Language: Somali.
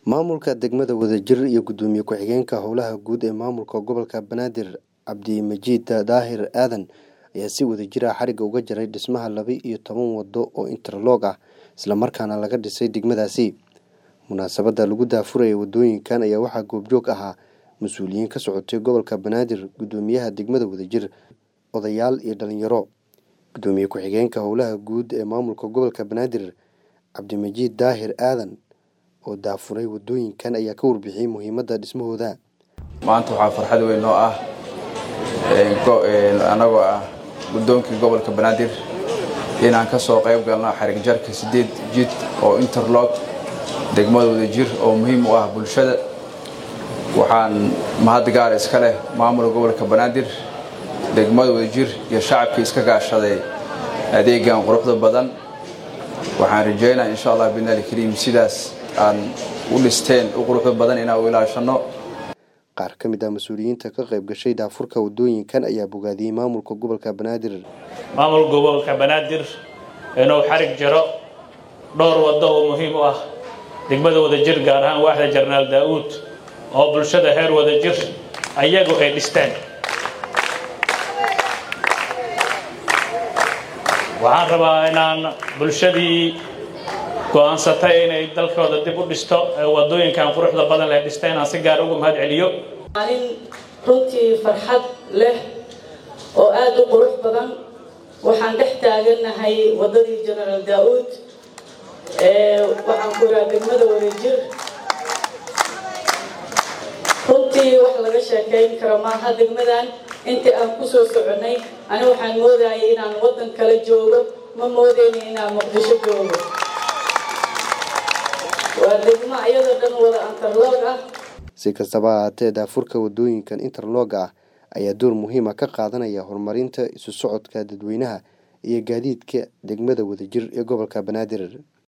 maamulka degmada wadajir iyo gudoomiye ku-xigeenka howlaha guud ee maamulka gobolka banaadir cabdimajiid daahir aadan ayaa si wadajir ah xariga uga jaray dhismaha laba iyo toban wado oo interloog ah islamarkaana laga dhisay degmadaasi munaasabada lagu daafuraya wadooyinkan ayaa waxaa goobjoog ahaa mas-uuliyiin ka socotay gobolka banaadir gudoomiyaha degmada wadajir odayaal iyo dhalinyaro gudoomiye ku-xigeenka howlaha guud ee maamulka gobolka banaadir cabdimajiid daahir aadan oo daafuray wadooyinkan ayaa ka warbixiyey muhiimadda dhismahooda maanta waxaa farxad weyn noo ah annagoo ah guddoonkii gobolka banaadir inaan ka soo qayb galno xarig jarka sideed jid oo interlog degmada wadajir oo muhiim u ah bulshada waxaan mahad gaar iska leh maamulka gobolka banaadir degmada wadajir iyo shacabkii iska gaashaday adeegan quruxda badan waxaan rajaynaa insha allah bidnaal kariim sidaas aan u dhisteen u quruxda badan inaan u ilaashano qaar ka mid ah mas-uuliyiinta ka qayb gashay daafurka wadooyinkan ayaa bogaadiyey maamulka gobolka banaadir maamulka gobolka banaadir inuu xarig jaro dhowr waddo oo muhiim u ah degmada wadajir gaar ahaan waaxda jarnaal daa'uud oo bulshada heer wadajir ayagu ay dhisteen waxaan rabaa inaan bulshadii go-aansatay inay dalkooda dib u dhisto ee wadooyinkan quruxda badan leh dhista inaan si gaar uga mahad celiyo maalin runtii farxad leh oo aada u qurux badan waxaan dhex taagannahay waddadii genaraal daa-uud waxaan ku iraa degmada wadajir runtii wax laga sheekayn karo maaha degmadan intii aan kusoo soconnay ani waxaan moodayay inaan waddan kale joogo ma moodeyni inaan muqdisho joogo waa degmo iyadoo dhan wada antarloog ah si kastaba ahaatee daafurka wadooyinkan interlooga ah ayaa door muhiima ka qaadanaya horumarinta isu socodka dadweynaha iyo gaadiidka degmada wadajir ee gobolka banaadir